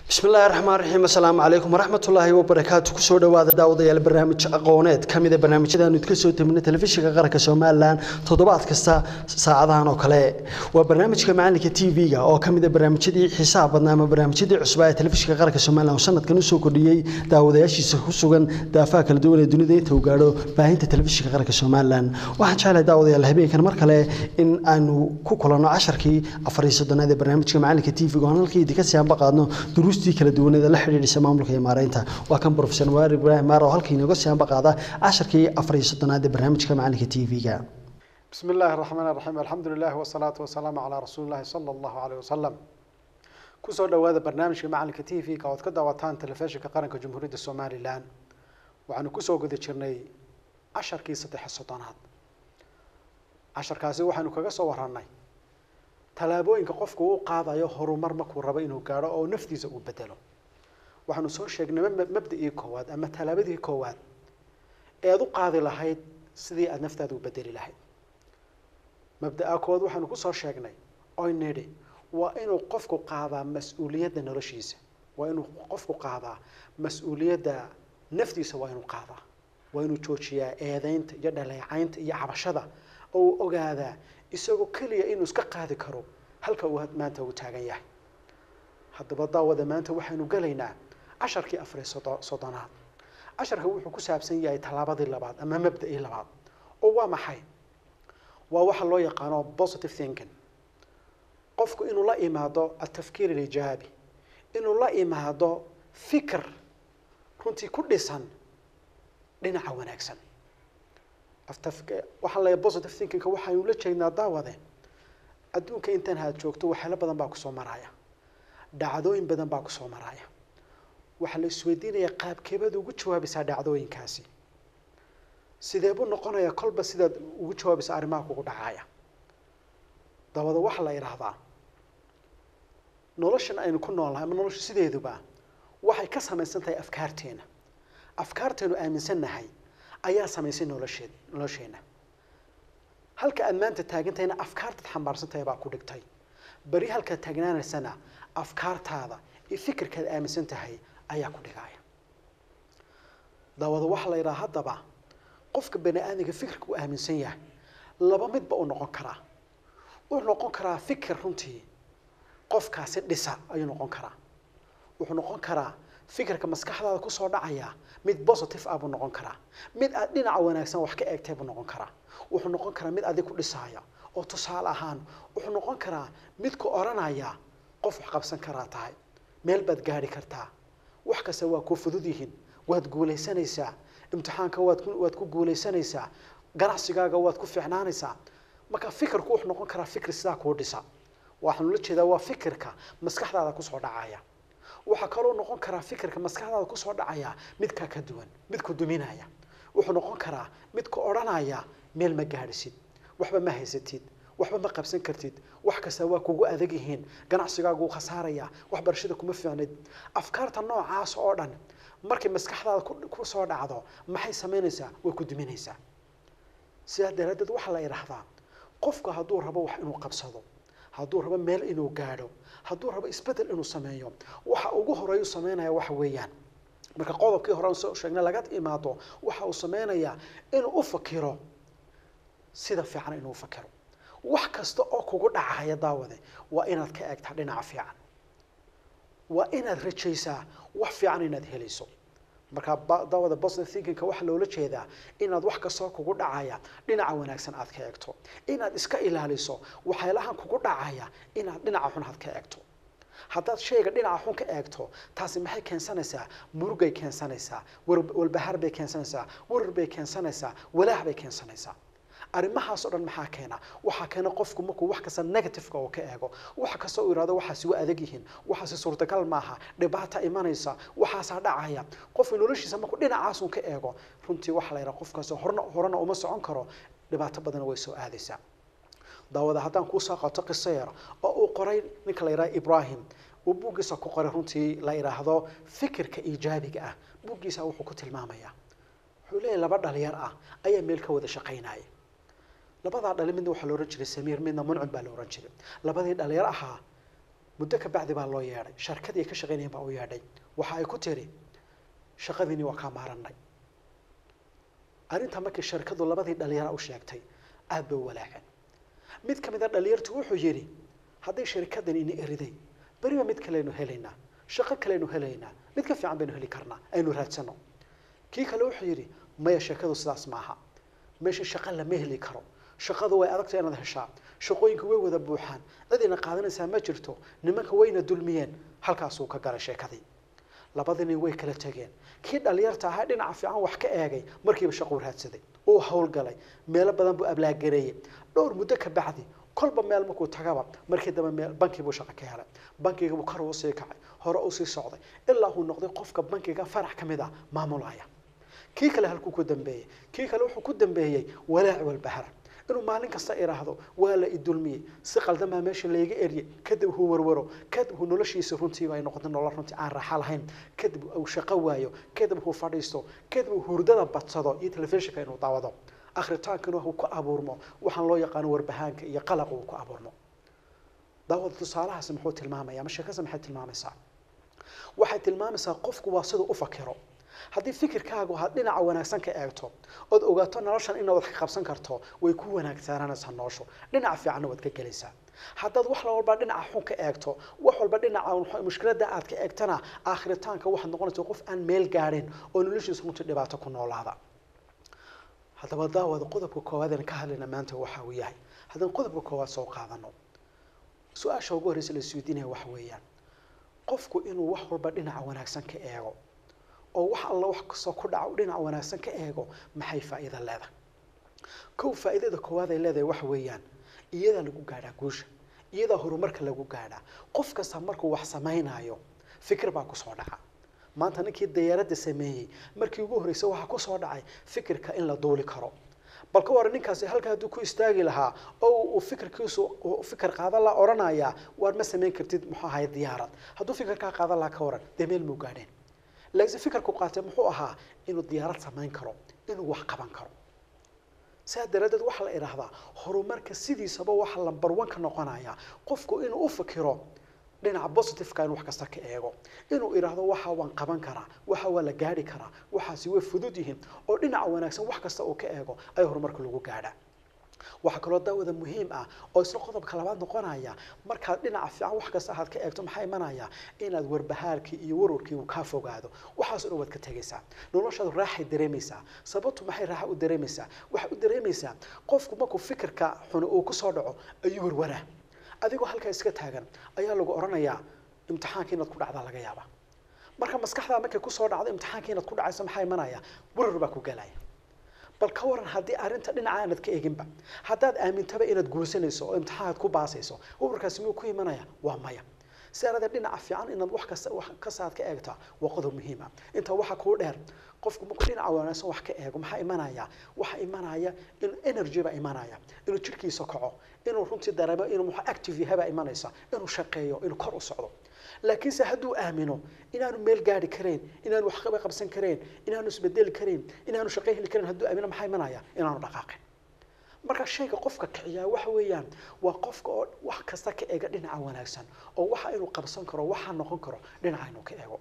bismi illaahi raxmaan raxiim assalaamu calaykum waraxmatullaahi wabarakaatu kusoo dhowaada daawadayaal barnaamij aqooneed ka mida barnaamijyadaanu idka soo tabina telefishinka qaranka somalilan toddobaad kasta saacadahan oo kale waa barnaamijka macalinka t v-ga oo ka mida barnaamijyadii xiisaha badnaa ama barnaamijyadii cusbaa ee telefishinka qaranka somalilan oo sanadkan usoo kordhiyey daawadayaashiisa ku sugan daafaha kala duwan ee dunida inta uu gaadho baahinta telefishinka qaranka somalilan waxaan jeclahay daawadayaal habeenkan mar kale in aanu ku kulanno casharkii afar iyo soddonaad ee barnaamijka macalinka t v-ga oon halkii idinka sii anba qaadno duruustii kala duwaneeda la xidhiidhisa maamulka iyo maareynta waa kan profesor muwaar ibraahim maar oo halkii inooga sii anba qaada casharkii afar iyo soddonaad ee barnaamijka macalinka t v-ga بسم الله الرحمن الرحيم الحمد لله والصلاة والسلام على رسول الله صلى الله عليه وسلم kusoo dhawaada barnaamijka macalinka t v-ka ood ka daawataan telefishinka qaranka jamhuuriyadda somalilan waxaanu kusoo guda jirnay casharkii saddex soddonaad casharkaasi waxaanu kaga soo warranay tallaabooyinka qofku u qaadayo horumar markuu rabo inuu gaadho oo naftiisa uu bedelo waxaanu soo sheegnay mab- mabda'ii koowaad ama tallaabadii koowaad eed u qaadi lahayd sidii aada naftaada u bedeli lahayd mabda'a koowaad waxaanu kusoo sheegnay oy nidhi waa inuu qofku qaadaa mas-uuliyadda noloshiisa waa inuu qofku qaadaa mas-uuliyadda naftiisa waa inuu qaadaa waa inuu joojiyaa eedeynta iyo dhaleecaynta iyo cabashada oo uu ogaadaa isagoo keliya inuu iska qaadi karo halka uu maanta uu taagan yahay haddaba daawada maanta waxaynu gelaynaa casharkii afar iyo soddo- soddonaad casharka wuxuu ku saabsan yahay tallaabadii labaad ama mabda'ii labaad oo waa maxay waa waxa loo yaqaano positive thinking qofku inuu la imaado atafkiir alijaabi inuu la imaado fikir runtii ku dhisan dhinaca wanaagsan Aftaf- waxaa la positive thinkingka waxaynu la jeednaa daawade adduunka intan haad joogto waxyaalo badan baa kusoo maraya dhacdooyin badan baa kusoo maraya waxaa la isweydiinayaa qaabkeebaad ugu jawaabaysaa dhacdooyinkaasi sidee buu noqonayaa kolba sidaad ugu jawaabaysa arrimaha kugu dhacaya dabada waxaa la idhaahdaa noloshan aynu ku noolnahay ama nolosha sideeduba waxay ka samaysan tahay afkaarteena afkaarteenu aaminsannahay ayaa samaysay nolosheed nolosheena halka aad maanta taagantahayna afkaartaad xambaarsan tahay baa ku dhigtay beri halkaad taagnaanaysana afkaartaada iyo fikirkaad aaminsan tahay ayaa ku dhigaya daawada waxaa la yidhaha haddaba qofka bani aadamka fikirka uu aaminsan yahay laba midba uu noqon karaa wuxuu noqon karaa fikir runtii qofkaasi dhisa ayuu noqon karaa wuxuu noqon karaa fikirka maskaxdaada kusoo dhacaya mid positive ah buu noqon karaa mid aad dhinaca wanaagsan wax ka eegtay buu noqon karaa wuxuu noqon karaa mid adig ku dhisaya oo tusaale ahaan wuxuu noqon karaa mid ku odhanaya qof wax qabsan karaa tahay meel baad gaadhi kartaa wax kasta waa kuu fudud yihiin waad guulaysanaysaa imtixaanka waad ku waad ku guulaysanaysaa ganacsigaaga waad ku fiicnaanaysaa marka fikirku wuxuu noqon karaa fikir sidaa kuu dhisa waxaanu la jeedaa waa fikirka maskaxdaada kusoo dhacaya waxaa kaloo noqon karaa fikirka maskaxdaada kusoo dhacaya midkaa ka duwan mid ku duminaya wuxuu noqon karaa mid ku odhanaya meel ma gaadhisid waxba ma haysatid waxba ma qabsan kartid wax kasta waa kugu adag yihiin ganacsigaagu wuu khasaaraya waxbarashada kuma fiicnid afkaarta noocaas oo dhan markay maskaxdaada ku- kusoo dhacdo maxay samaynaysaa way ku duminaysaa sidaa daraaddeed waxaa la idhaahdaa qofku hadduu rabo wax inuu qabsado hadduu rabo meel inuu gaadho hadduu rabo isbedel inuu sameeyo waxa ugu horeeyu sameynaya waxa weeyaan marka qodobkii hore aan soo sheegnay laga imaado waxa uu sameynayaa inuu u fakiro sida fiican inuu u fakiro wax kasta oo kugu dhacaya daawade waa inaad ka eegtaa dhinaca fiican waa inaad rajaysaa wax fiican inaad helayso marka ba- daawada positive thinkingka waxaa loola jeedaa inaad wax kastoo kugu dhacaya dhinaca wanaagsan aad ka eegto inaad iska ilaaliso waxyaalahan kugu dhacaya inaad dhinaca xun aad ka eegto haddaad shayga dhinaca xun ka eegto taasi maxay keensanaysaa murugay keensanaysaa war- walbahaar bay keensanaysaa warar bay keensanaysaa walaah bay keensanaysaa arrimahaas oo dhan maxaa keena waxaa keena qofku markuu wax kasta negativeka uu ka eego wax kasta uu yidhahdo waxaasi waa adag yihiin waxaasi suurtagal maaha dhibaata imanaysa waxaasaa dhacaya qofku noloshiisa markuu dhinacaasun ka eego runtii waxaa la yidhaha qofkaasi horna horena uma socon karo dhibaato badan way soo aadaysaa daawada haddaan kuusoo qato qiso yar oo uu qoray ninka la yidhaha ibrahim uu buuggiisa ku qoray runtii la yidhaahdo fikirka iijaabiga ah buuggiisa wuxuu ku tilmaamayaa wuxuu leeyahay laba dhalinyar ah ayaa meel ka wada shaqaynaya labadaa dhali midna waxaa la ohan jiray samiir midna muncim baa la ohan jiray labadii dhalinyar ahaa muddo ka bacdi baa loo yeedhay sharkadii ay ka shaqaynayeen baa u yeedhay waxa ay ku tiri shaqadiini waa kaa maaranay arrintaa markii sharkadu labadii dhalinyara u sheegtay aad bay u walaaceen mid ka mid a dhalinyartu wuxuu yidhi hadday sharikadan ini eriday beriba mid kaleynu helaynaa shaqo kaleynu helaynaa mid ka fiican baynu heli karnaa aynu raadsano kii kale wuxuu yidhi maya sheekadu sidaas maaha meesha shaqo lama heli karo shaqadu way adagta inaad heshaa shaqooyinka way wada buuxaan cidina qaadanaysaa ma jirto nimanka wayna dulmiyeen halkaasuu ka galay sheekadii labadii nin way kala tegeen kii dhalinyarta ahaa dhinaca fiican wax ka eegay markiiba shaquu raadsaday uu howlgalay meelo badan buu ablaagareeyey dhowr muddo ka bacdi kolba meel markuu tagaba markii dambe meel bankii buu shaqo ka helay bankiga buu kor uu sii kacay hore uu sii socday ilaa uu noqday qofka bankiga farax ka mid ah maamulaya kii kale halkuu ku dambeeyey kii kale wuxuu ku dambeeyey walaac walbahara inuu maalin kasta idhaahdo waa la idulmiyey si qaldan baa meesha layga eryay kadib uu warwaro kadib uu noloshiisa runtiiba ay noqoto nolol runtii aan raaxa lahayn kadib uu shaqo waayo kadib uu fadhiisto kadib uu hurdada badsado iyo telefishinka inuu daawado akritaankana uu ku abuurmo waxaan loo yaqaano warbahaanka iyo qalaq uu ku abuurmo daawada tusaalahaasi muxuu tilmaamaya ama sheekasa maxay tilmaamaysaa waxay tilmaamaysaa qofku waa siduu u fakiro haddii fikirkaagu aad dhinaca wanaagsan ka eegto ood ogaato noloshan inaad wax ka qabsan karto way ku wanaagsaananaysaa noloshu dhinaca fiicanna waad ka gelaysaa haddaad wax walba dhinaca xun ka eegto wax walba dhinaca mushkiladda aad ka eegtana aakhiritaanka waxaad noqonaysaa qof aan meel gaadhin oo noloshiisa runtii dhibaato ku noolaada haddaba daawada qodobka koowaad aan ka hadlayna maanta waxa uu yahay haddaan qodobka koowaad soo qaadano su-aasha ugu horreysa la isweydiinaya waxa weeyaan qofku inuu wax walba dhinaca wanaagsan ka eego oo wax alla wax kastoo ku dhaca u dhinaca wanaagsan ka eego maxay faa'iida leedahay kow faa'iidada koowaad ay leedahay waxa weeyaan iyadaa lagu gaadhaa guusha iyadaa horumarka lagu gaadhaa qof kasta markuu wax samaynayo fikir baa kusoo dhaca maanta ninkii dayaaradda sameeyey markii ugu horreysay waxaa kusoo dhacay fikirka in la duuli karo bal ka waran ninkaasi halka hadduu ku istaagi lahaa oo uu fikirkiisu uu fikir qaadan la odhanayaa waar ma samayn kartid muxuu ahay diyaarad hadduu fikirkaa qaadan lahaa ka waran dee meel muu gaadheen laakiin fikirku qaatay muxuu ahaa inuu diyaarad samayn karo inuu wax qaban karo sidaa daraaddeed waxaa la idhaahdaa horumarka sidiisaba waxaa lambar one ka noqonaya qofku inuu u fikiro dhinaca positiveka inuu wax kasta ka eego inuu idhaahdo waxa waan qaban karaa waxa waa la gaadhi karaa waxaasi way fudud yihiin oo dhinaca wanaagsan wax kasta uu ka eego ayaa horumarka lagu gaadhaa waxaa kaloo daawada muhiim ah oo isla qodobka labaad noqonaya markaad dhinaca fiican wax kasta aad ka eegto maxaa imanaya inaad warbahaarkii iyo warwarkii uu kaa fogaado waxaasoo dhan waad ka tegaysaa noloshaadu raaxay dareemaysaa sababtu maxay raaxa u dareemaysaa waxay u dareemaysaa qofku markuu fikirka xuni uu kusoo dhaco ayuu warwaraa adigoo halkaa iska taagan ayaa lagu odhanayaa imtixaanka inaad ku dhacdaa laga yaaba marka maskaxdaa markay kusoo dhacdo imtixaanka inaad ku dhacayso maxaa imanaya warar baa ku galaya bal ka waran haddii arrinta dhinaca aanad ka eginba haddaad aamintaba inaad guursanayso oo imtixaanaad ku baasayso wawarkaasi miyuu ku imanaya waa maya si arada dhinaca fiican inaad wax kasta wax kastaad ka eegtaa waa qodob muhiim ah intaa waxaa kuu dheer qofku markuu dhinaca wanaagsan wax ka eego maxaa imanaya waxaa imanaya in energy baa imanaya inuu jirkiisa kaco inuu runtii dareemo inuu muxuu active yahay baa imanaysa inuu shaqeeyo inuu kor u socdo laakiinse hadduu aamino inaanu meel gaari karayn inaanu waxqaba qabsan karayn inaanu isbedeli karayn inaanu shaqo heli karayn hadduu aamino maxaa imanaya inaanu dhaqaaqin marka shayga qofka kiciyaa waxa weeyaan waa qofka oo wax kasta ka eega dhinaca wanaagsan oo waxa inuu qabsan karo waxa noqon karo dhinaca inuu ka eego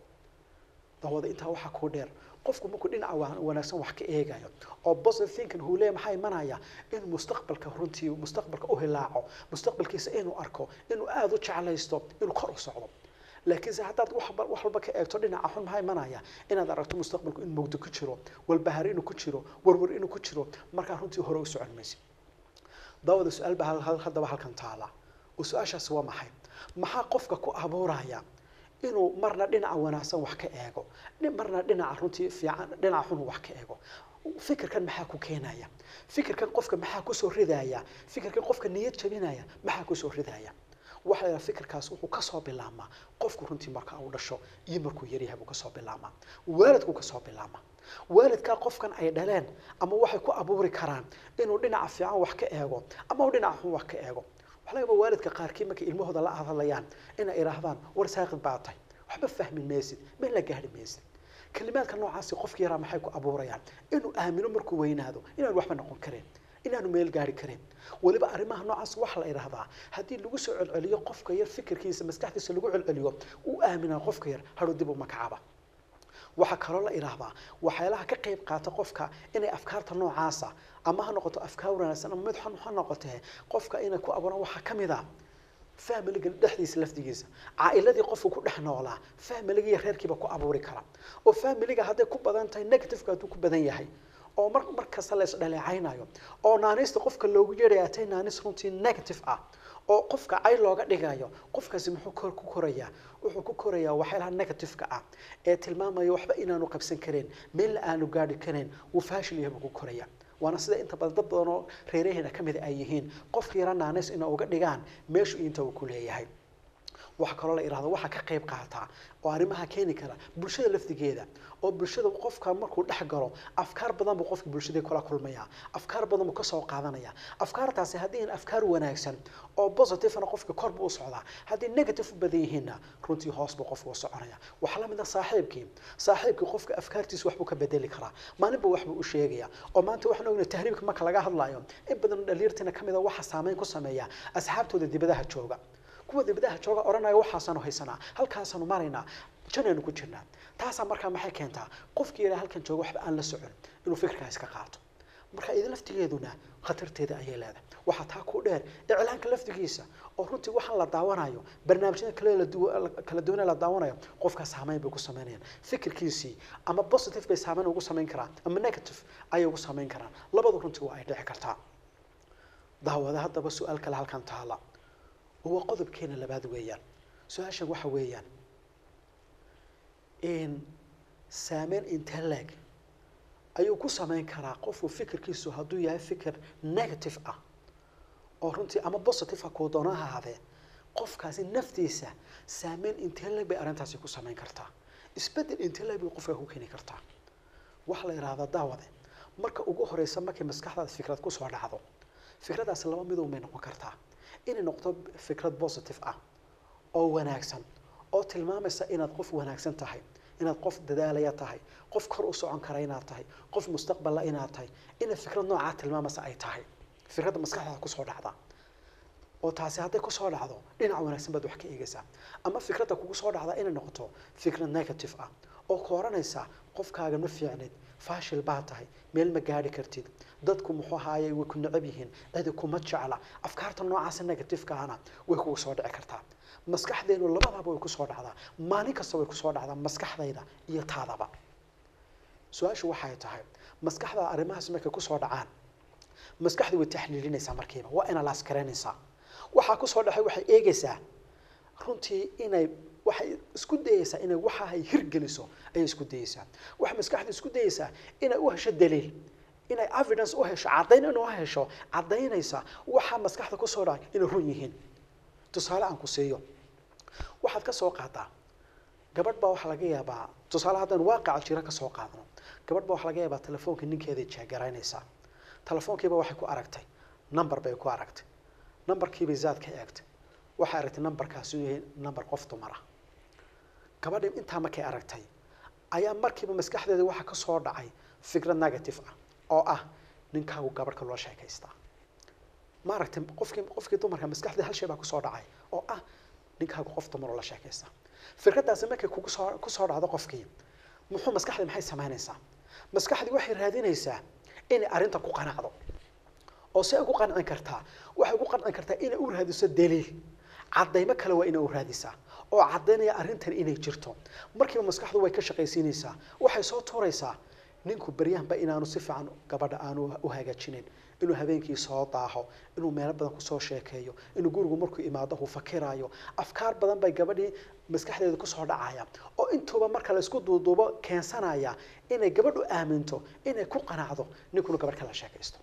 dawada intaa waxaa kuu dheer qofku markuu dhinaca wa- wanaagsan wax ka eegayo oo positive thinking huu leeyahay maxaa imanaya inuu mustaqbalka runtii mustaqbalka u hilaaco mustaqbalkiisa inuu arko inuu aada u jeclaysto inuu kor u socdo laakiinse haddaad wax ba- wax walba ka eegto dhinaca xun maxaa imanaya inaad aragto mustaqbalku in mugdo ku jiro walbahaar inuu ku jiro warwar inuu ku jiro markaa runtii hore u socon maysid daawada su-aal baa hal- hal- haddaba halkan taala oo su-aashaasi waa maxay maxaa qofka ku abuuraya inuu marna dhinaca wanaagsan wax ka eego dhi- marna dhinaca runtii fiican dhinaca xun wax ka eego fikirkan maxaa ku keenaya fikirkan qofka maxaa kusoo ridaya fikirkan qofka niyad jabinaya maxaa kusoo ridaya waxa la yidhaha fikirkaas wuxuu kasoo bilaabmaa qofku runtii marka uu dhasho iyo markuu yaryahay buu kasoo bilaabmaa waalidkuu kasoo bilaabmaa waalidkaa qofkan ay dhaleen ama waxay ku abuuri karaan inuu dhinaca fiican wax ka eego ama uu dhinaca xun wax ka eego waxaa laga yaabaa waalidka qaarkii markay ilmahooda la hadlayaan inay idhaahdaan war saaqid baa tahay waxba fahmi maysid meel la gaadhi maysid kalimaadka noocaasi qofka yaraa maxay ku abuurayaan inuu aamino markuu weynaado inaan waxba noqon karin inaanu meel gaari karin weliba arrimaha noocaas waxaa la idhaahdaa haddii lagu soo celceliyo qofka yar fikirkiisa maskaxdiisa lagu celceliyo uu aaminaa qofka yar hadhow dib u makacaba waxaa kaloo la idhaahdaa waxyaalaha ka qayb qaata qofka inay afkaarta noocaasa ama ha noqoto afkaar wanaagsan ama mid xun ha noqotee qofka inay ku abuuraan waxaa ka mid a familiga dhexdiisa lafdigiisa caa'iladii qofku ku dhex noolaa familiga iyo reerkiiba ku abuuri kara oo familiga hadday ku badan tahay negativeka hadduu ku badan yahay oo mar mar kasta la isdhaleecaynayo oo naanista qofka loogu yeedhaya tay naanis runtii negative ah oo qofka cay looga dhigayo qofkaasi muxuu kor ku korayaa wuxuu ku korayaa waxyaalaha negativeka ah ee tilmaamaya waxba inaanu qabsan karin meelna aanu gaadhi karin wuu faashil yahay buu ku koraya waana sida inta badan dad badan oo reeraheena ka mid ay yihiin qofka yara naanis ina uga dhigaan meeshu inta uu ku leeyahay waxaa kaloo la idhahdo waxaa ka qayb qaataa oo arrimaha keeni kara bulshada lafdigeeda oo bulshada qofka markuu dhex galo afkaar badan buu qofka bulshada kula kulmaya afkaar badan buu kasoo qaadanaya afkaartaasi haddii in afkaar wanaagsan oo positivena qofka kor buu u socdaa haddii negative u badan yihiinna runtii hoos buu qofka u soconaya waxaa la mid ah saaxiibkii saaxiibkii qofka afkaartiisa waxbuu ka bedeli karaa maalinba waxbuu u sheegaya oo maanta waxaan ognahay tahriibka marka laga hadlayo in badan dhaliirtina ka mid a waxa saameyn ku sameeya asxaabtooda dibadaha jooga kuwa dibadaha jooga odhanaya waxaasaanu haysanaa halkaasaanu maraynaa janaanu ku jirnaa taasaa markaa maxay keentaa qofkii yidhaha halkan jooga waxba aan la socon inuu fikirkaa iska qaato marka idin laftigeeduna khatarteeda ayay leedahay waxaa taa ku dheer iclaanka laftigiisa oo runtii waxaan la daawanayo barnaamijyada kale la duwa- kala duwanee la daawanayo qofkaa saameyn bay ku samaynayaan fikirkiisii ama positive bay saameyn ugu samayn karaan ama negative ayay ugu samayn karaan labadu runtii waa ay dhici kartaa daawada haddaba su-aal kale halkan taala waa qodobkeena labaad weeyaan su-aashan waxa weeyaan in saameyn intee leeg ayuu ku samayn karaa qofku fikirkiisu hadduu yahay fikir negative ah oo runtii ama positive ah kuu doona ha ahaadee qofkaasi naftiisa saameyn intee leeg bay arrintaasi ku samayn kartaa isbeddel intee leeg bay qofka ku keeni kartaa waxaa la yidhahdaa daawade marka ugu horeysa markay maskaxdaada fikrad kusoo dhacdo fikradaasi laba midun bay noqon kartaa inay noqdo fikrad positive ah oo wanaagsan oo tilmaamaysa inaad qof wanaagsan tahay inaad qof dadaalaya tahay qof kor u socon kara inaad tahay qof mustaqbala inaad tahay inay fikrad noocaa tilmaamaysa ay tahay fikradda maskaxdaada kusoo dhacda oo taasi hadday kusoo dhacdo dhinac wanaagsan baad wax ka eegaysaa ama fikradda kugu soo dhacda inay noqoto fikrad negative ah oo ku oranaysa qofkaaga ma fiicnid faashil baa tahay meel ma gaadhi kartid dadku muxuu ahaaye way ku necab yihiin cidi kuma jecla afkaarta noocaasa negativeka ahna way kugu soo dhici kartaa maskaxdeenu labadaba way kusoo dhacdaa maalin kasta way kusoo dhacdaa maskaxdayda iyo taadaba su-aashu waxay tahay maskaxda arrimahaas markay kusoo dhacaan maskaxdu way taxliilinaysaa markiiba waa ina laaskaraynaysaa waxaa kusoo dhacay waxay eegaysaa runtii inay waxay isku dayeysaa inay waxa ay hirgeliso ayay isku dayeysaa waxay maskaxda isku dayeysaa inay u hesho daliil inay evidence u hesho caddayn inuu hesho caddaynaysa waxaa maskaxda kusoo dhacay inay run yihiin tusaale aan ku siiyo waxaad ka soo qaadaa gabadh baa waxaa laga yaabaa tusaale haddaan waaqaca jira ka soo qaadano gabadh baa waxaa laga yaabaa telefoonka ninkeeday jeegaraynaysaa telefoonkiiba waxay ku aragtay number bay ku aragtay numberkiibay zaad ka eegtay waxay aragtay numberkaasi inuu yahay number qof dumara gabadhi intaa markay aragtay ayaa markiiba maskaxdeeda waxaa ka soo dhacay fikrad negative ah oo ah ninkaagu gabadhka loo sheekaystaa ma aragtay qofkii qofkii dumarka maskaxdeeda hal shay baa kusoo dhacay oo ah ninkaagu qof dumar oo la sheekaysta fikraddaasi markay kugu soo kusoo dhacdo qofkii muxuu maskaxdii maxay samaynaysaa maskaxdii waxay raadinaysaa inay arrinta ku qanacdo oo see ugu qancin kartaa waxay ugu qancin kartaa inay u raadiso daliil caddaymo kale waa inay u raadisaa oo caddaynaya arrintan inay jirto markiiba maskaxdu way ka shaqaysiinaysaa waxay soo tuuraysaa ninku beryahanba inaanu si fiican gabadha aanu u hagaajinin inuu habeenkii soo daaho inuu meelo badan kusoo sheekeeyo inuu gurigu markuu imaado uu fakiraayo afkaar badan bay gabadhii maskaxdeeda kusoo dhacaya oo intuuba marka la isku duuduubo keensanaya inay gabadhu aaminto inay ku qanacdo ninkuna gabadh kala sheekaysto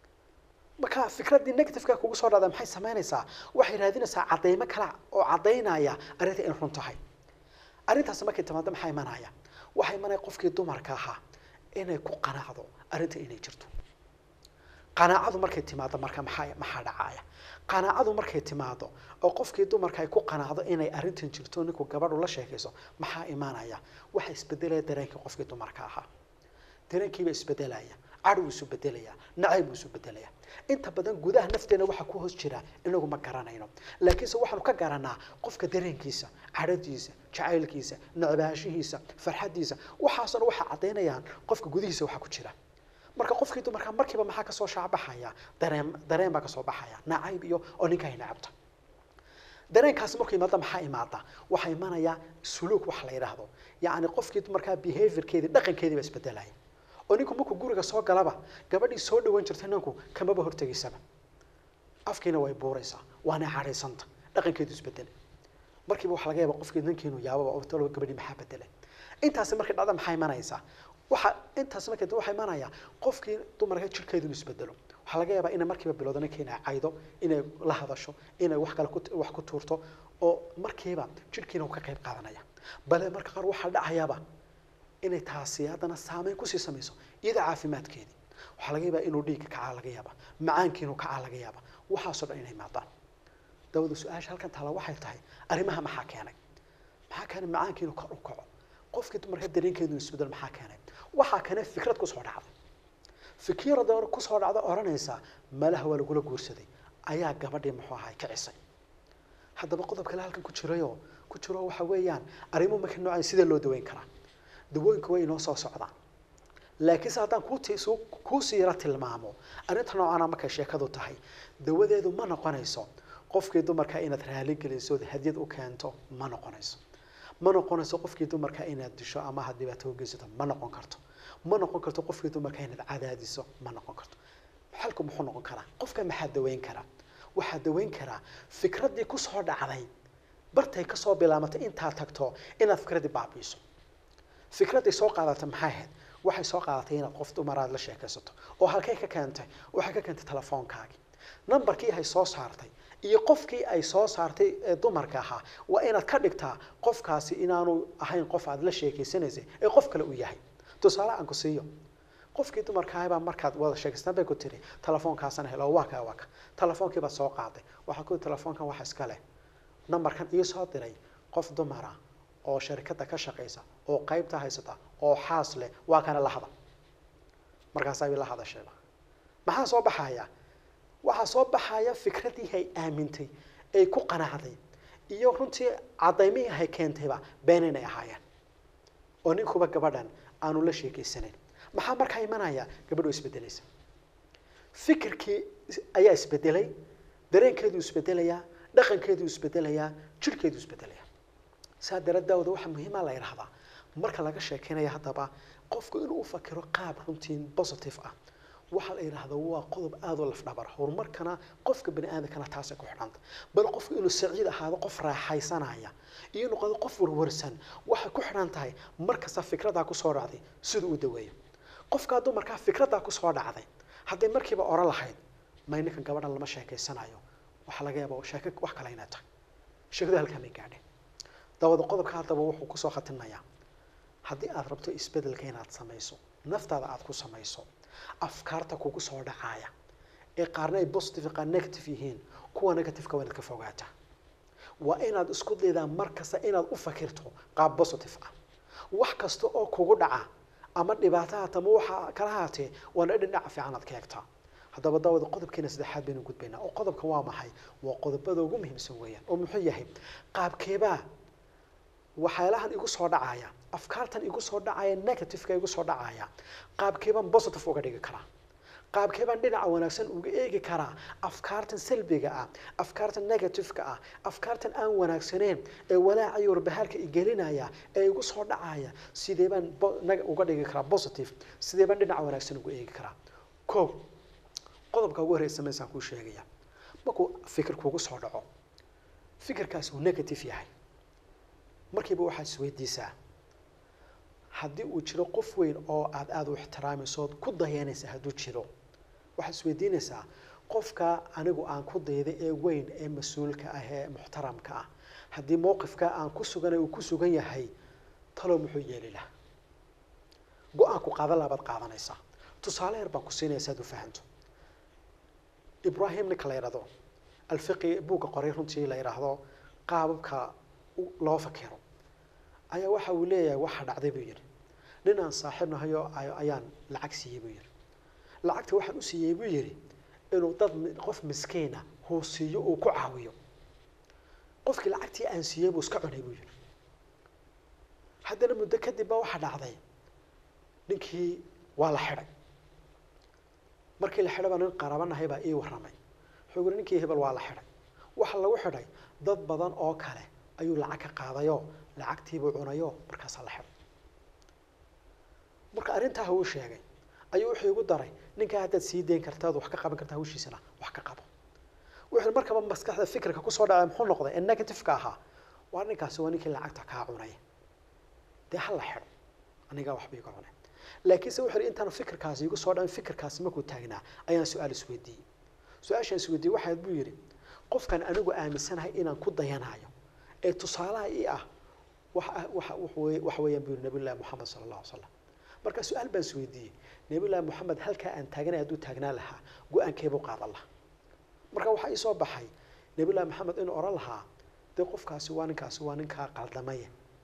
marka fikraddii negativeka kugu soo dhacda maxay samaynaysaa waxay raadinaysaa caddaymo kale oo caddaynaya arrinta in run tahay arrintaasi markay timaado maxaa imanaya waxaa imanaya qofkii dumarka ahaa inay ku qanacdo arrinta inay jirto qanaacadu markay timaado marka maxaa maxaa dhacaya qanaacadu markay timaado oo qofkii dumarka ay ku qanacdo inay arrintan jirto ninku gabadhu la sheekayso maxaa imanaya waxa isbedelaya dareenkii qofkii dumarka ahaa dareenkiiba isbedelaya cadhow isu bedelayaa nacayb buu isu bedelayaa inta badan gudaha nafteena waxaa ku hoos jira inagu ma garanayno laakiinse waxaanu ka garanaa qofka dareenkiisa cadhadiisa jacaylkiisa necbaashihiisa farxadiisa waxaasna waxay caddaynayaan qofka gudihiisa waxaa ku jira marka qofkii dumarkaa markiiba maxaa kasoo shaacbaxaya dareen dareen baa kasoo baxaya nacayb iyo oo ninka ay nacabta dareenkaasi markuu imaada maxaa imaada waxaa imanaya suluuk wax la yidhaahdo yacni qofkii markaa behaviorkeedii dhaqankeedii baa isbedelaya oo ninku markuu guriga soo galaba gabadhii soo dhawan jirtay ninku kamaba hortegaysaba afkiina way buuraysaa waana cadhaysanta dhaqankeedu isbedelay markiiba waxaa laga yaaba qofkii ninki inuu yaababa oo talo gabadhii maxaa bedelay intaasi markay dhacda maxaa imanaysaa waxa intaas markay waxaa imanaya qofkii dumarka jirkeedu inuu isbedelo waxaa laga yaabaa inay markiiba bilowdo ninka inay caydo inay la hadasho inay wax kale ku wax ku tuurto oo markiiba jirkiina uu ka qayb qaadanaya bale marka qaar waxaa dhacayaaba inay taasi haddana saameyn kusii samayso iyada caafimaadkeedii waxaa laga yaabaa inuu dhiigga kacaa laga yaaba macaankii inuu kacaa laga yaaba waxaasoo dhan inay maadaan dawada su-aasha halkan taala waxay tahay arrimaha maxaa keenay maxaa keenay macaankii inuu kor u kaco qofkii dumarka dareenkeedu isbedel maxaa keenay waxaa keenay fikrad kusoo dhacday fikrada kusoo dhacda odhanaysa malaha waa lagula guursaday ayaa gabadhii muxuu ahay kicisay haddaba qodob kale halkan ku jirayo ku jiro waxa weeyaan arrimo marka noocan sidee loo daweyn karaa dawooyinka way inoo soo socdaan laakiinse haddaan kuuti kuusii yaro tilmaamo arrinta noocaana markay sheekadu tahay dawadeedu ma noqonayso qofkii dumarka inaad raali geliso ood hadyad u keento ma noqonayso ma noqonayso qofkii dumarka inaad disho ama had dhibaato u geysato ma noqon karto ma noqon karto qofkii dumarka inaad cadaadiso ma noqon karto xalku muxuu noqon karaa qofka maxaa daweyn karaa waxaa daweyn karaa fikraddii kusoo dhacday bartay kasoo bilaamatay intaad tagto inaad fikraddii baabiiso fikraddii soo qaadatay maxay ahayd waxay soo qaadatay inaad qof dumaraad la sheekaysato oo halkay ka keentay waxay ka keentay telefoonkaagii numberkii hay soo saartay iyo qofkii ay soo saartay ee dumarka ahaa waa inaad ka dhigtaa qofkaasi inaanu ahayn qof aad la sheekeysanaysay ee qof kale uu yahay tusaale aan ku siiyo qofkii dumarkaahbaa markaad wada sheekaystaan bay ku tiri telefoonkaasana helo waa kaa waa ka telefoonkii baad soo qaaday waxaa ku telefoonkan waxa iska leh numberkan ii soo diray qof dumara oo sharikadda ka shaqaysa oo qaybta haysata oo xaas leh waa kana la hadal markaasaa la hadashayba maxaa soo baxaya waxaa soo baxaya fikradii hay aamintay ay ku qanacday iyo runtii cadaymihii hay keentayba been inay ahaayeen oo ninkuba gabadhan aanu la sheekeysanayn maxaa markaa imanaya gabadh oo isbedelaysa fikirkii ayaa isbedelay dareenkeedu isbedelayaa dhaqankeedu isbedelayaa jirhkeedu isbedelaya saa daradaawda waxaa muhiima la yidhahdaa marka laga sheekeynaya haddaba qofku inuu fakiro qaab runtii positive ah waxaa la yidhahdaa waa qodob aada u lafdhabar horumarkana qofka bani aadamkana taasay ku xidhanta bal qofku inuu saciid ahaado qof raaxaysanaya iyo noqdo qof warwarsan waxay ku xidhan tahay markasta fikradaa kusoo dhacday siduu u daweeyo qofkaa dumarkaa fikradaa kusoo dhacday hadday markiiba oran lahayd may ninkan gabadhan lama sheekeysanayo waxaa laga yaaba sheeko wax kale inay tahay sheekadu halkaa may gaadheen dabada qodobka haddaba wuxuu kusoo khatinayaa haddii aad rabto isbedelka inaad samayso naftaada aad ku samayso afkaarta kugu soo dhacaaya ee qaarna ay positive qaar negative yihiin kuwa negativeka waa inaad ka fogaataa waa inaad isku daydaa mar kasta inaad u fakirto qaab positive ah wax kasta oo kugu dhaca ama dhibaato haata ama waxa kala haatee waana dhinaca fiican aad ka eegtaa haddaba daawada qodobkeena saddexaad baynu gudbaynaa oo qodobka waa maxay waa qodobada ugu muhiimsan weeyaan oo muxuu yahay qaabkeebaa waxyaalahan igu soo dhacaya afkaartan igu soo dhacaya negativeka igu soo dhacaya qaabkeebaan positive uga dhigi karaa qaabkeebaan dhinaca wanaagsan uga eegi karaa afkaartan salbiga ah afkaartan negativeka ah afkaartan aan wanaagsaneyn ee walaaca iyo warbahaarka igelinaya ee igu soo dhacaya sidee baan uga dhigi karaa positive sidee baan dhinaca wanaagsan uga eegi karaa ko qodobka ugu horeysa meesaan kuu sheegaya markuu fikir kugu soo dhaco fikirkaas uu negative yahay markiiba waxaad isweydiisaa haddii uu jiro qof weyn oo aada aada u ixtiraamayso ood ku dayanaysa hadduu jiro waxaad isweydiinaysaa qofka anigu aan ku dayday ee weyn ee mas-uulka ah ee muxtaramka ah haddii mowqifka aan ku suganay uu ku sugan yahay talow muxuu yeeli laha go-aanku qaada laabaad qaadanaysaa tusaale yar baan ku siinaya si aad u fahanto ibrahim ninka la yidhahdo alfiqi buugga qoray runtii la yidhaahdo qaababka loo fakero ayaa waxa uu leeyahay waxa dhacday buu yidhi nin aan saaxiib nahayo ayaan lacag siiyey buu yidhi lacagta waxaan u siiyey buu yidhi inuu dad mi- qof miskiina huu siiyo uu ku caawiyo qofkii lacagtii aan siiyey buu iska cunay buu yidhi haddana muddo kadib baa waxaa dhacday ninkii waa la xidhay markii la xidhay baa nin qarabanahay baa ii warramay wuxuu yidhi ninkii hebel waa la xidhay waxa lagu xidhay dad badan oo kale ayuu lacag ka qaadayoo lacagtiibuu cunayoo markaasaa la xidhay marka arrintaa uu sheegay ayuu wuxuu igu daray ninkaa haddaad sii dayn kartaad wax ka qaban karta hawshiisana wax ka qabo wuxuu markaba maskaxda fikirka kusoo dhacay muxuu noqday ee negativeka ahaa waa ninkaasi waa ninkii lacagta kaa cunay dee ha la xidho anigaa waxba iga cunay laakiinse wuxuu yidhi intaan fikirkaasi igu soo dhacin fikirkaasi markuu taagnaa ayaan su-aal isweydiiyey su-aashaan isweydiiyey waxaad buu yidhi qofkan anigu aaminsanahay inaan ku dayanayo ee tusaalaha ii ah waxa waxa wuxuu weye- waxa weeyaan buu yidhi nabiyullahi moxamed sala allahu alay slam marka su-aal baan isweydiiyey nabiyullahi moxamed halkaa aan taaganay hadduu taagnaan lahaa go-aankeebuu qaadan lahaa marka waxaa ii soo baxay nabiyullahi moxamed inuu odhan lahaa dee qofkaasi waa ninkaasi waa ninkaa qaldamaya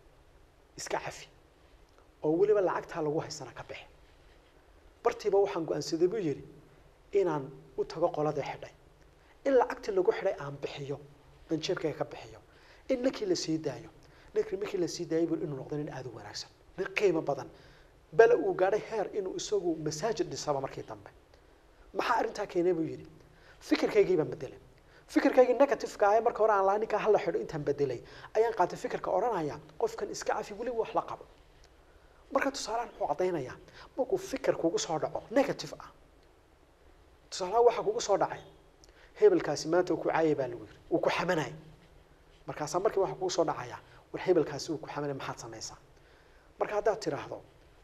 iska cafi oo weliba lacagtaa lagu haysana ka bixi bartiiba waxaan go-aansaday buu yidhi inaan u tago qoladii xidhay in lacagtii lagu xidhay aan bixiyo aan jeebkayga ka bixiyo in ninkii la sii daayo ninkii markii la sii daayay buu inuu noqdo nin aada u wanaagsan nin qiimo badan bale uu gaadhay heer inuu isagu masaajid dhisaba markii dambe maxaa arrintaa keenay buu yidhi fikirkaygii baan bedelay fikirkaygii negativeka ah ee marka hore aan lahaa ninkaa hala xidho intaan bedelay ayaan qaatay fikirka odhanaya qofkan iska cafi weliba wax la qabo marka tusaalahan muxuu caddaynayaa markuu fikir kugu soo dhaco negative ah tusaalaha waxaa kugu soo dhacay hebelkaasi maanta uu ku caayay baa lagu yidhi uu ku xamanay markaasaa markii waxaa kugu soo dhacaya war hebelkaasi uu ku xamanay maxaad samaysaa marka haddaad tidhaahdo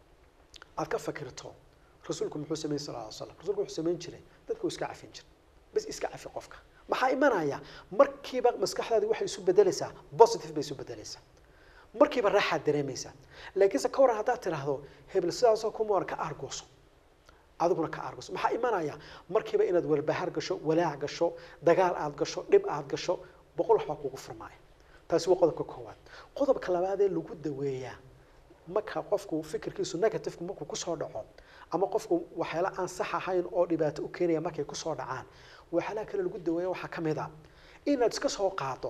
aad ka fakirto rasuulku muxuu samayn sal lla slam rasuulku wuxuu samayn jiray dadka uu iska cafin jiray bas iska cafi qofka maxaa imanaya markiiba maskaxdaadi waxay isu bedelaysaa positive bay isu bedelaysaa markiiba raaxaad dareemaysaa laakiinse ka waran haddaad tidhaahdo hebel sidaasoo kuma waran ka aargooso adiguna ka aargooso maxaa imanaya markiiba inaad walbahaar gasho walaac gasho dagaal aad gasho dhib aad gasho boqol waxbaa kugu furmaaya taasi waa qodobka koowaad qodobka labaadee lagu daweeyaa marka qofku fikirkiisu negativeka markuu kusoo dhaco ama qofku waxyaala aan sax ahayn oo dhibaato u keenaya markay kusoo dhacaan waxyaalaha kale lagu daweeya waxaa ka mid a inaad iska soo qaado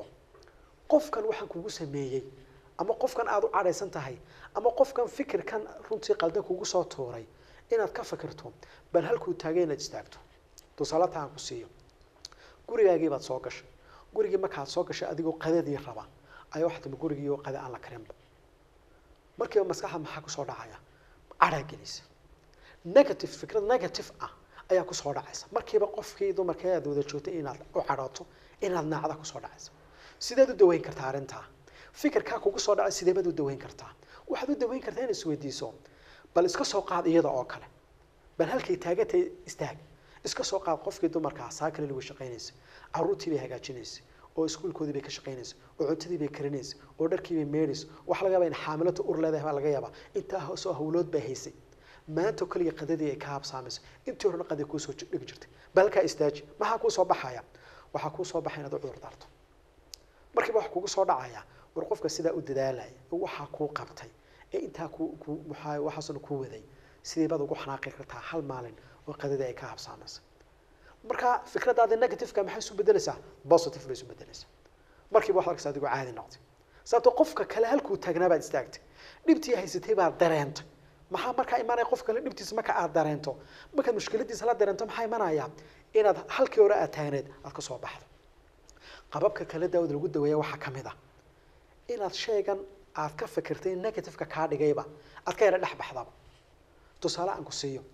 qofkan waxaan kugu sameeyey ama qofkan aada u cadhaysan tahay ama qofkan fikirkan runtii qaldan kugu soo tuuray inaad ka fikirto bal halkuu taagay inaad istaagto tusaalata aan ku siiyo gurigaagii baad soo gashay gurigii markaad soo gashay adigoo qadadii raba ayaa waxaa timi gurigii oo qada aan la karinba markiiba maskaxda maxaa kusoo dhacaya cadhaa gelisa negative fikrad negative ah ayaa kusoo dhacaysa markiiba qofkii dumarkee aad wada joogtay inaad u cadhooto inaad naacda kusoo dhacaysa sideed u daweyn kartaa arrintaa fikirkaa kugu soo dhacay sidee baad u daweyn kartaa waxaad u daweyn kartaa inaad isweydiiso bal iska soo qaad iyada oo kale bal halkay taagantay istaag iska soo qaad qofkii dumarkaa saa kale lagu shaqaynaysa caruurtii bay hagaajinaysa oo iskuulkoodii bay ka shaqaynaysa oo cuntadii bay karinaysa oo dharkii bay meedhaysa waxa laga yaabaa in xaamilata ur leedahay baa laga yaabaa intaa hoosoo hawlood baa haysay maanta kaliya qadadii ay ka habsaamaysa intii horena qadii kuusoo dhigi jirtay bal halkaa istaaji maxaa kuu soo baxaya waxaa kuu soo baxaya inaad u cudur daarto markiiba waxa kugu soo dhacaya war qofka sidaa u dadaalaya waxaa kuu qabtay ee intaa ku ku maxaa waxaasna kuu waday sidee baad ugu xanaaqi kartaa hal maalin oo qadadii ay ka habsaamaysa marka fikradaada negativeka maxay isu bedelaysaa positive bay isu bedelaysaa markiiba waxaad arkaysaa adigoo caadi noqday sababtoo qofka kale halkuu taagnaa baad istaagtay dhibtii haysatay baad dareentay maxaa markaa imanaya qof kale dhibtiisa marka aad dareento markaad mushkiladiisa la dareento maxaa imanaya inaad halkii hore aad taagneed aad ka soo baxdo qababka kale daawad lagu daweeya waxaa ka mid a inaad shaygan aad ka fikirtay negativeka kaa dhigayba aad ka yara dhex baxdaba tusaale aan ku siiyo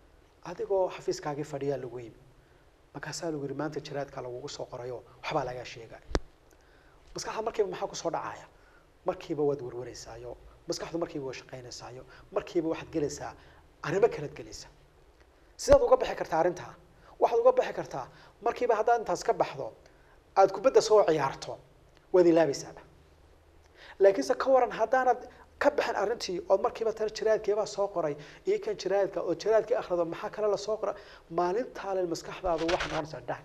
adigoo xafiiskaagii fadhiyaa lagu yimi markaasaa lagu yihi maanta jaraadka lagugu soo qorayo waxbaa lagaa sheegay maskaxda markiiba maxaa kusoo dhacaya markiiba waad warwareysaayo maskaxdu markiiba waa shaqaynaysaayo markiiba waxaad gelaysaa arrimo kalead gelaysaa sidaad uga bixi kartaa arrintaa waxaad uga bixi kartaa markiiba haddaad intaas ka baxdo aada kubadda soo ciyaarto waad ilaabaysaaba laakiinse ka waran haddaanad ka bixin arrintii ood markiiba tana jaraadkeebaa soo qoray iyo kan jaraadka oo jaraadkii akhrido maxaa kale lasoo qora maalintaale maskaxdaadu waxay noqonaysaa dhaag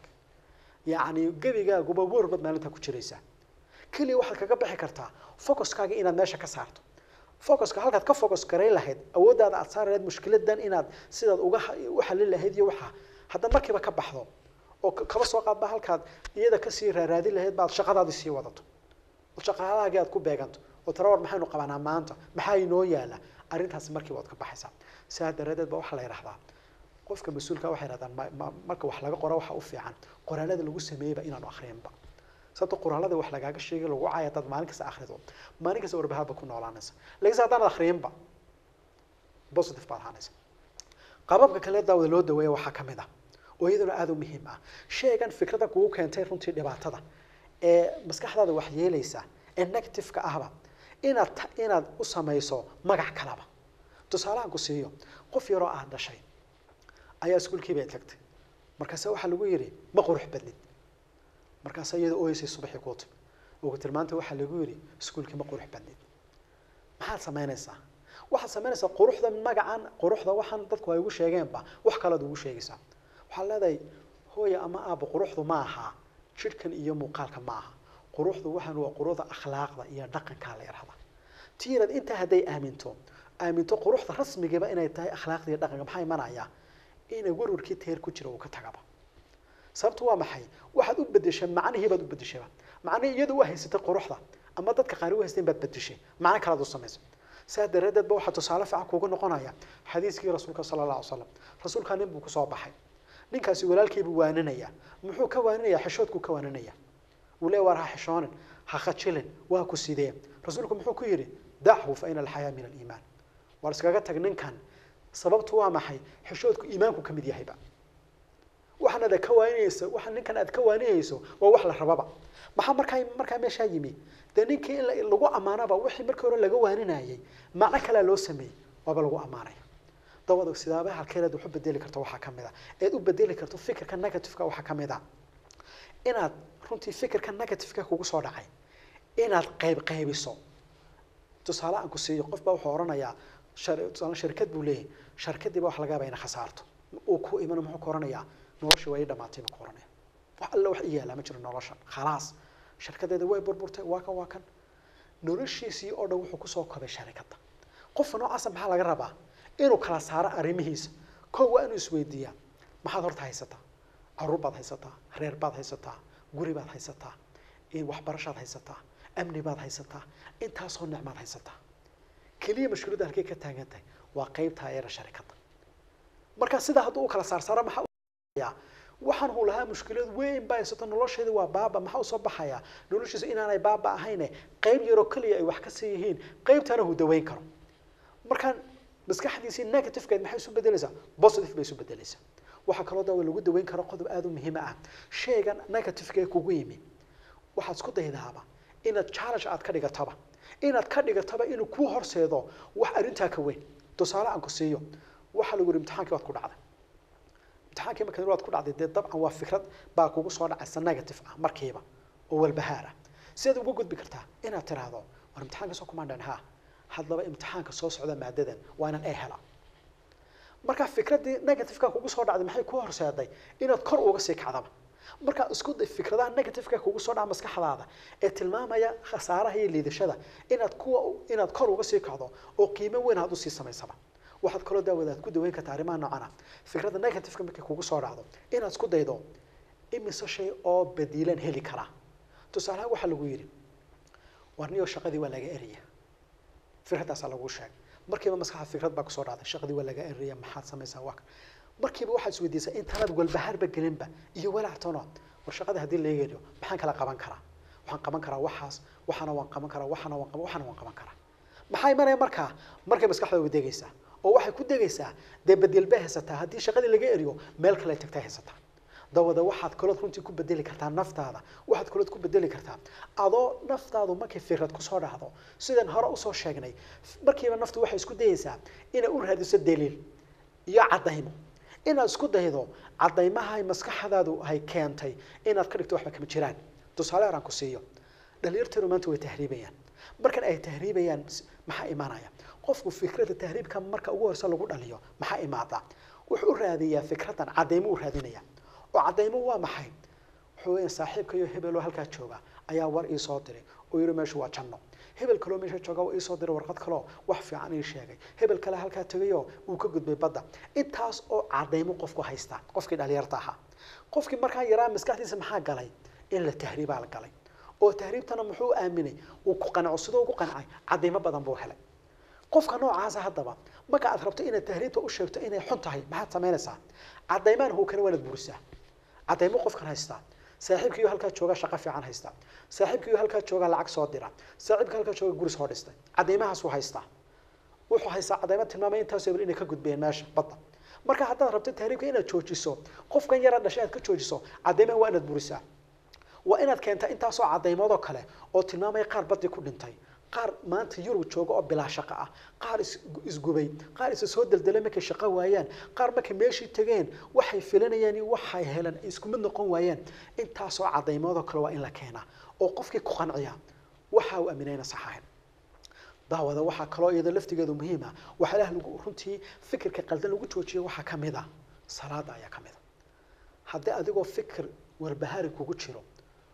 yacni gebigaaguba warbaad maalintaa ku jiraysaa keliya waxaad kaga bixi kartaa focuskaaga inaad meesha ka saarto focuska halkaad ka focus garayn lahayd awooddaada aad saari lahayd mushkiladan inaad sidaad uga ha- u xalin lahayd iyo waxa haddaad markiiba ka baxdo oo ka- kaba soo qaadba halkaad iyada kasii raaraadin lahayd baad shaqadaadii sii wadato oo shaqaalahaagii aad ku beeganto oo tara war maxaynu qabanaa maanta maxaa inoo yaala arrintaasi markiiba waad ka baxaysaa sidaa daradeed ba waxaa la yidhahdaa qofka mas-uulka waxay yidhahdaan ma- ma- marka wax laga qoro waxa u fiican qoraalada lagu sameeyeyba inaanu akhriyanba sababto qoraalada wax lagaaga sheegay lagu caaya dad maalin kasta akhrido maalin kasta warbahaadba ku noolaanaysa laakiinse haddaanad akhriyanba positive baad ahaanaysa qababka kale daawada loo daweeya waxaa ka mid ah oo iyaduna aada u muhiim ah sheegan fikrada kugu keentay runtii dhibaatada ee maskaxdaada wax yeelaysa ee negative-ka ahba inaad ta- inaad u samayso magac kalaba tusaalahan ku siiyo qof yaroo aad dhashay ayaa iskuulkii bay tagtay markaase waxaa lagu yidhi ma qurux badnid markaase iyada ooyeysay subaxii kuu timi oo ku tilmaantay waxaa lagu yidhi iskuulkii ma qurux badnid maxaad samaynaysaa waxaad samaynaysaa quruxda magacan quruxda waxaan dadku ay ugu sheegeenba wax kalead ugu sheegaysaa waxaad leedahay hooya ama aabba quruxdu ma aha jidhkan iyo muuqaalka ma aha quruxdu waxaan waa quruxda akhlaaqda iyo dhaqankaa la yidhahda tiirad intaa hadday aaminto aaminto quruxda rasmigiiba inay tahay akhlaaqda iyo dhaqanka maxaa imanaya inay warwarkii teer ku jira uu ka tagaba sababtu waa maxay waxaad u bedeshay macnihii baad u bedeshayba macnihii iyadu u haysatay quruxda ama dadka qaari u haysteen baad bedeshay macno kalaad u samaysay saa daraaddeed ba waxaa tusaale fiican kuugu noqonaya xadiiskii rasuulka sala allah alay slam rasuulkaa nin buu kusoo baxay ninkaasi walaalkiibuu waaninaya muxuu ka waaninaya xishoodkuu ka waaninaya uu le waar ha xishoonin ha khajilin waa ku sidee rasuulku muxuu ku yidhi dachu fa ina alxayaa min aliimaan waar iskaga tag ninkan sababtu waa maxay xishoodku iimaanku ka mid yahayba waxaan aad ka waaninayso waxa ninkan aad ka waaninayso waa wax la rababa maxaa markaa markaa meeshaa yimi dee ninkii in la- lagu ammaanaba wixii markii hore laga waaninayay macno kalea loo sameeyey waaba lagu ammaanaya dawada sidaabaha halkeed wax u bedeli karto waxaa ka mid a eed u bedeli karto fikirka negativeka waxaa ka mid a inaad runtii fikirka negativeka kugu soo dhacay inaad qayb qaybiso tusaale aan ku siiyo qof baa wuxuu oranayaa shar- tusaale shirkad buu leeyahay sharkadiiba wax laga yaaba ina khasaarto uu ku imano muxuu ku oranayaa nolosha way ii dhamaatay buu ku oranaya wax alla wax ii yaala ma jiro nolosha khalaas shirkadeeda way burburtay waa kan waa kan noloshiisii oo dhan wuxuu kusoo kobay sharikadda qofka noocaasa maxaa laga rabaa inuu kala saaro arrimihiisa kow waa inuu isweydiiyaa maxaad horta haysataa caruur baad haysataa reer baad haysataa guri baad haysataa in waxbarashaad haysataa amni baad haysataa intaasoo nicmaad haysataa keliya mashkuuladda halkay ka taagan tahay waa qeybtaa eera sharikadda marka sidaa hadduu u kala saarsaaro maxaa u waxaan uu lahaa mushkilad weyn baa haysato nolosheeda waa baaba maxaa usoo baxaya noloshiisa inaanay baaba ahayne qeyb yaroo keliya ay wax ka sii yihiin qeybtana uu daweyn karo markaan maskaxdiisii negativekeed maxay isu bedelaysaa positive bay isu bedelaysaa waxaa kaloo dawa lagu daweyn karo qodob aada u muhiim ah shaygan negativekee kugu yimi waxaad isku daydaaba inaad challenge aad ka dhigataba inaad ka dhigataba inuu kuu horseedo wax arrintaa ka weyn tusaale aan ku siiyo waxaa lagu yihi imtixaankii waad ku dhacday imtixaankii marka waad ku dhacday dee dabcan waa fikrad baa kugu soo dhacaysa negative ah markiiba oo walbahaar ah sidaad uga gudbi kartaa inaad tiraahdo war imtixaanka soo kumaandhan ha haddaba imtixaanka soo socda maadadan waa inaan ee hela marka fikraddii negativeka kugu soo dhacday maxay ku horseeday inaad kor uga sii kacdaba markaa isku day fikradaha negativeka kugu soo dhaca maskaxdaada ee tilmaamaya khasaaraha iyo liidashada inaad kuwa inaad kor uga sii kacdo oo qiimo weyn aad usii samaysaba waxaad kaloo daawadaad ku daweyn kartaa arrimaha noocan ah fikradda negativeka markay kugu soo dhacdo inaad isku daydo imise shay oo badiilan heli karaa tusaalahaan waxaa lagu yidhi warniyo shaqadii waa laga eraya fikraddaasaa lagu sheegay markiiba maskaxda fikrad baa kusoo dhacday shaqadii waa laga eraya maxaad samaysaa waa kan markiiba waxaad isweydiisaa intaanaad walbahaarba gelinba iyo walaactano war shaqada haddii laga eriyo maxaan kala qaban karaa waxaan qaban karaa waxaas waxaana waan qaban karaa waxaana waan qaban waxaana waan qaban karaa maxaa imanaya markaa markay maskaxda way degaysaa oo waxay ku degaysaa dee bedel bay haysataa haddii shaqadii laga eriyo meel kale ay tagtay haysataa dawada waxaad kalood runtii ku bedeli kartaa naftaada waxaad kalood ku bedeli kartaa adoo naftaadu markay fikrad kusoo dhacdo sidaan hore usoo sheegnay markiiba naftu waxay isku dayaysaa inay u raadiso daliil iyo caddaymo inaad isku daydo caddaymahay maskaxdaadu hay keentay inaad ka dhigto waxba kama jiraan tusaale yaraan ku siiyo dhalinyarteenu maanta way tahriibayaan markan ay tahriibayaan maxaa imaanaya qofku fikradda tahriibka marka ugu horeysa lagu dhaliyo maxaa imaada wuxuu u raadiyaa fikraddan caddaymo u raadinaya oo caddaymo waa maxay wuxuu weya saaxiibka iyo hebeloo halkaa jooga ayaa war ii soo diray oo yidhi meeshu waa janno hebel kaloo meesha jooga waa iisoo diray warqad kaloo wax fiican ii sheegay hebel kale halkaa tegayoo uu ka gudbay badda intaas oo cadaymo qofku haystaa qofkii dhalinyarta ahaa qofkii markaa yaraa maskaxdiisa maxaa galay in la tahriibaa la galay oo tahriibtana muxuu aaminay uu ku qanaco sidoo ugu qancay cadaymo badan buu helay qofka noocaasa haddaba marka aad rabto inaad tahriibta u sheegto inay xun tahay maxaad samaynaysaa cadaymaan huu kale waanaad burisaa cadaymo qofkan haystaa saaxiibkiiyo halkaa jooga shaqo fiican haysta saaxiibkiiyo halkaa jooga lacag soo dira saaxiibka halkaa jooga guri soo dhistay cadaymahaasuu haystaa wuxuu haystaa cadaymo tilmaamay intaas hebel inay ka gudbeen meesha badda marka haddaad rabto tahriibka inaad joojiso qofkan yara dhashay aad ka joojiso cadaymaha waa inaad burisaa waa inaad keentaa intaasoo cadaymoodoo kale oo tilmaamaya qaar badii ku dhintay qaar maanta yurub jooga oo bilaa shaqo ah qaar is- isgubay qaar isa soo deldelay markay shaqo waayaan qaar markay meeshii tageen waxay filanayaan iyo waxay heleen ay isku mid noqon waayeen intaasoo cadaymoodoo kale waa in la keenaa oo qofkii ku qanciya waxa uu aaminayna sax ahayn daawada waxaa kaloo iyada laftigeedu muhiim ah waxaa ilaah lagu runtii fikirka qaldan lagu joojiyo waxaa ka mid a salaada ayaa ka mid a haddii adigoo fikir warbahaari kugu jiro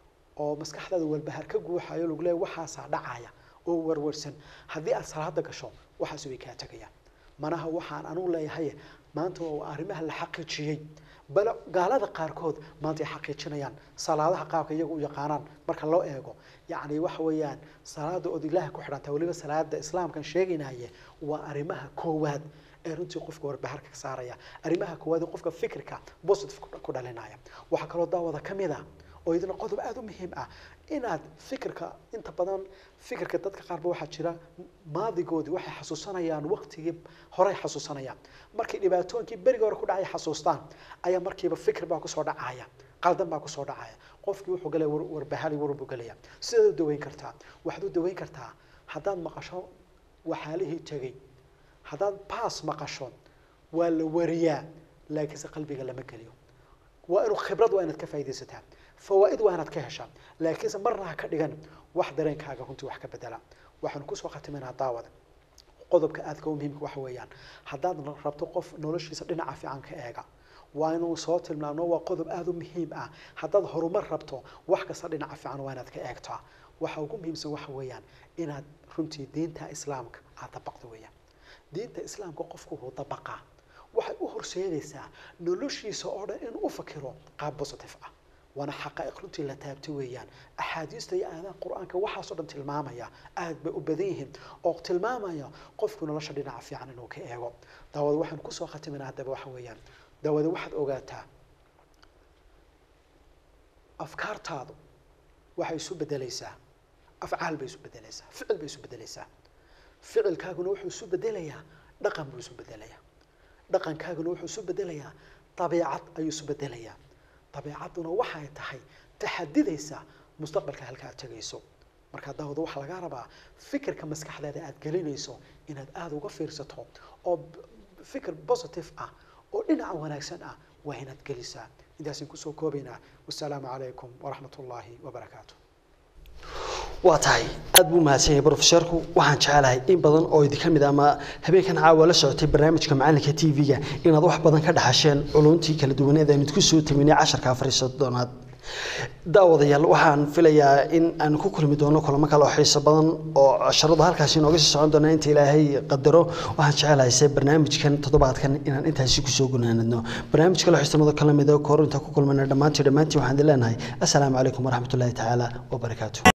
oo maskaxdaada warbahaar ka guuxayo lagu leeyahy waxaasaa dhacaya oo warwarsan haddii aad salaada gasho waxaas way kaa tegayaan manaha waxaan anugu leeyahay maanta waa arrimaha la xaqiijiyey bal gaalada qaarkood maanta ay xaqiijinayaan salaadaha qaabka iyagu u yaqaanaan marka loo eego yacni waxa weeyaan salaada ood ilaahay ku xidhanta weliba salaada islaamkan sheegaynaye waa arrimaha koowaad ee runtii qofka warbaharka ka saaraya arrimaha koowaad ee qofka fikirka positive ku- ku dhalinaya waxaa kaloo daawada ka mid ah oo idina qodob aada u muhiim ah inaad fikirka inta badan fikirka dadka qaarba waxaa jira maadigoodii waxay xasuusanayaan waqtigii horey xasuusanayaan markay dhibaatooyinkii berigii hore ku dhacay xasuustaan ayaa markiiba fikir baa kusoo dhacaya qaldan baa kusoo dhacaya qofkii wuxuu galaya war- warbahali warbu galaya sidaad u daweyn kartaa waxaad u daweyn kartaa haddaad maqasho waxaalihii tegey haddaad baas maqasho waa la wariyaa laakiinse qalbiga lama geliyo waa inuu khibrad waa inaad ka faaidaysataa fawaaid waa inaad ka heshaa laakiinse marna ha ka dhigan wax dareenkaaga runtii wax ka bedela waxaan kusoo khatimaynaa daawada qodobka aadka u muhiimka waxa weeyaan haddaad rabto qof noloshiisa dhinaca fiican ka eega waa inuu soo tilmaamno waa qodob aada u muhiim ah haddaad horumar rabto wax kasta dhinaca fiican waa inaad ka eegtaa waxa ugu muhiimsan waxa weeyaan inaad runtii diinta islaamka aad dabaqdo weeyaan diinta islaamka qofku wuu dabaqaa waxay u horseedaysaa noloshiisa oo dhan inuu u fakiro qaab positive ah waana xaqaa'iq runtii la taabtay weeyaan axaadiista iyo aadaha qur-aanka waxaasoo dhan tilmaamaya aad bay u badan yihiin oo tilmaamaya qofku nolosha dhinaca fiican inuu ka eego daawada waxaan kusoo khatiminaa haddaba waxa weeyaan daawada waxaad ogaataa afkaartaadu waxay isu bedelaysaa afcaal bay isu bedelaysaa ficil bay isu bedelaysaa ficilkaaguna wuxuu isu bedelayaa dhaqan buu isu bedelayaa dhaqankaaguna wuxuu isu bedelayaa dabiicad ayuu isu bedelayaa dabiicadduna waxay tahay taxadidaysa mustaqbalka halka aad tegayso markaa daawada waxaa lagaa rabaa fikirka maskaxdaada aad gelinayso inaad aada uga fiirsato oo b- fikir positive ah oo dhinaca wanaagsan ah waa inaad gelisaa intaasaan kusoo koobaynaa wasalaamu calaykum waraxmat ullaahi wabarakaatu waa tahay aad buu mahadsan yahay brofesorku waxaan jecelahay in badan oo idinka mid ah ama habeenkan caawa la socotay barnaamijka macalinka t v-ga inaad wax badan ka dhaxasheen culuntii kala duwaneed aynu idku soo taminay casharka afar iyo soddonaad daawadayaal waxaan filayaa in aan ku kulmi doono kulamo kale oo xiiso badan oo casharada halkaasi inooga sii socon doona inta ilaahay qadaro waxaan jecelahay se barnaamijkan toddobaadkan inaan intaasi kusoo gunaanadno barnaamij kale xiisamada kala mid oo kahor intaan ku kulmayna dhammaantii dhammaantii waxaan idin leenahay assalaamu calaykum waraxmatullaahi tacaala wabarakaatu